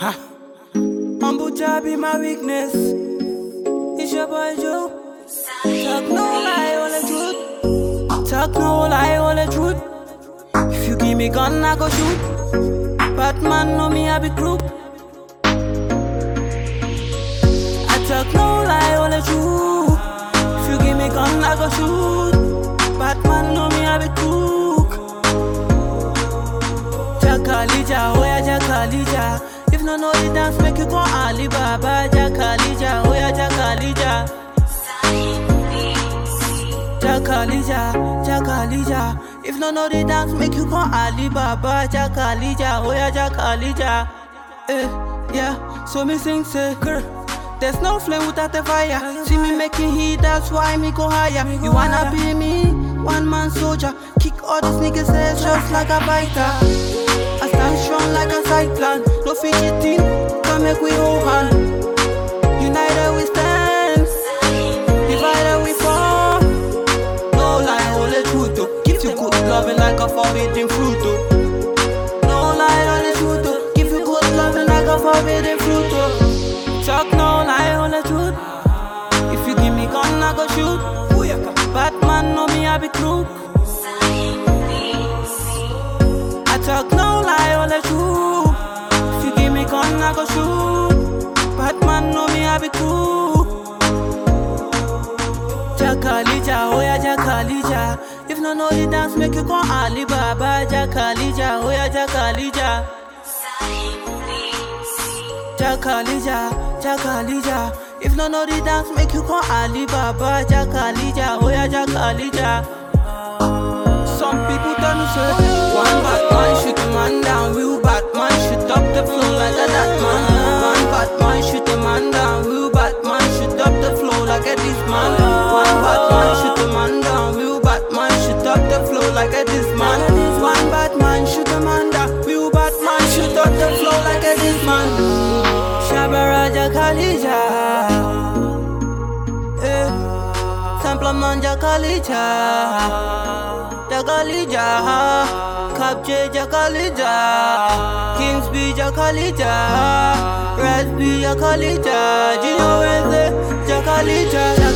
Ha. Bambucha be my weakness. It's your boy Joe. Talk no lie, all the truth. Talk no lie, all the truth. If you give me gun, I go shoot. Batman know me, I be crook. I talk no lie, all the truth. If you give me gun, I go shoot. Batman know me, I be crook. Jakalija, oh yeah, Jakalija. If no know the dance, make you call Ali Baba. Jakalija, oh yeah, Jakalija. Jakalija, Jakalija. If no know the dance, make you call Ali Baba. Jakalija, oh yeah, Jakalija. Eh, yeah. So me sing say, girl. There's no flame without the fire. See me making heat, that's why me go higher. You wanna be me, one man soldier. Kick all these niggas' heads just like a fighter. I stand strong like a cyclone. No fidgeting, come make we hold hand. United we stand, divided we fall. No lie, only truth. Oh. Give you good loving like a forbidden fruit. Oh. No lie, only truth. Oh. Give you good loving like a forbidden fruit. Oh. Talk no lie, only truth. If you give me gun, I go shoot. Batman know me, I be crook. I talk no lie, only truth. If you give me gun, I go shoot. Batman know me, I be crook. Jakalija, oh yeah, Jakalija. If no know the dance, make you call Ali Baba. Jakalija, oh yeah, Jakalija. Jakalija, Jakalija. If no know the dance, make you call Ali Baba. Jakalija, oh yeah, Jakalija. Some people tell me say, one bad man shoot a man down, real bad man shoot up the flow like a that man. One bad man shoot a man down, real bad man shoot up the flow like a this man. One bad man shoot a man down, real bad man shoot up the flow like a this man. One bad man shoot a man down, real bad man shoot up the flow like a this man. Shabaraja Khalija, eh, Sampla Manja Khalija. Jakalija, Kapje Jakalija, Kingsby Jakalija, Raspy Jakalija, Gino Wednesday Jakalija,